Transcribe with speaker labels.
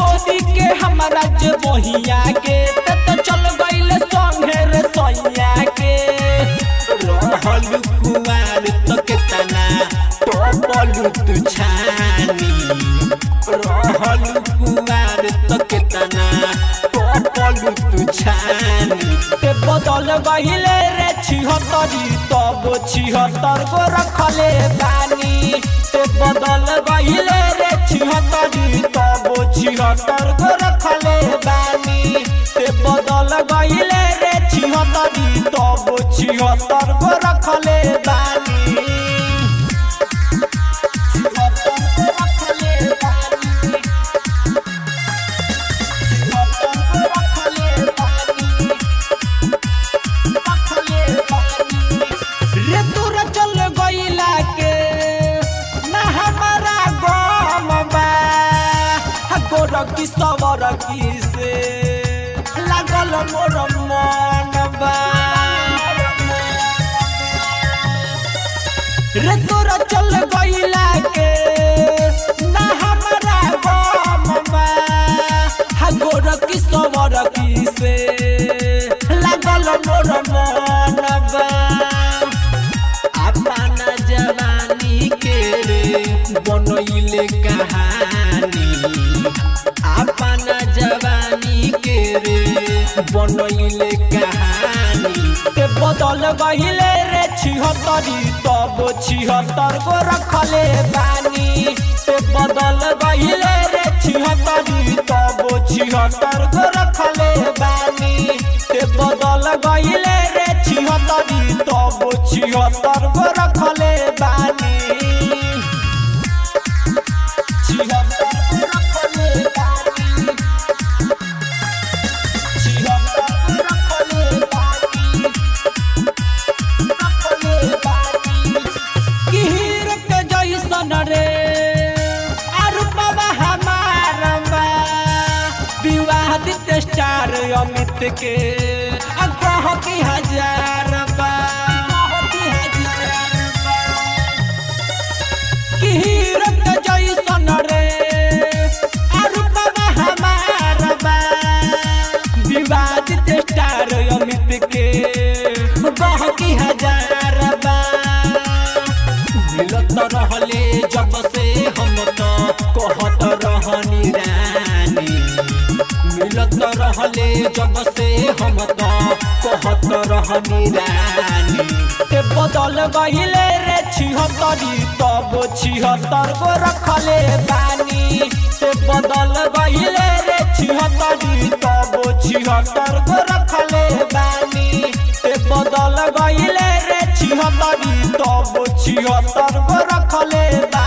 Speaker 1: छोड़ी के हमारा जे बहिया के ते तो चल गइल संगे रे सैया के
Speaker 2: रहल कुमार तो केतना टोपलू तू छानी रहल कुमार तो केतना टोपलू तू छानी
Speaker 1: ते बदल गइले रे छिहत्तरी तब छिहत्तर गो रखले बानी ते बदल गइले रे छिहत्तरी तब छिहत्तर गो रखले बानी ते बदल गइले रे छिहत्तरी तब छिहत्तर गो रखले बानी छिहत्तर गो रखले बानी छिहत्तर गो रखले बानी रे तोरा चल गइला के ना हमारा गम बा हा गोरकी सवरकी से लागल मोर मन बा रे तोरा चल गइला के ना हमारा गम बा हा गोरकी सवरकी से लागल मोर मन बा
Speaker 2: अपना जवानी के रे बनैले कहानी अपना जवानी के रे बनैले कहानी
Speaker 1: ते बदल गहिले रे छिहत्तरी तब छिहत्तर गो रखले बानी ते बदल गहिले रे छिहत्तरी तब छिहत्तर गो रखले बानी ते बदल गहिले रे छिहत्तरी तब छिहत्तर गो रखले बानी छिहत्तर गो रखले बानी छिहत्तर गो रखले बानी किहिर के जैसन रे अरुपवा हमार बा विवादित स्टार अमित के अगह की हजार बा किहिर के जैसन रे अरुपवा हमार बा विवादित स्टार अमित के गह की हजार बा
Speaker 2: मिलत रहले जब से हम तो कहत रहनी रानी मिलत रहले जब से हम तो कहत रहनी रानी
Speaker 1: ते बदल गहिले रे छिहत्तरी तब छिहत्तर गो रखले बानी ते बदल गहिले रे छिहत्तरी तब छिहत्तर गो रखले बानी ते बदल गहिले रे छिहत्तरी तब छिहत्तर गो रखले बानी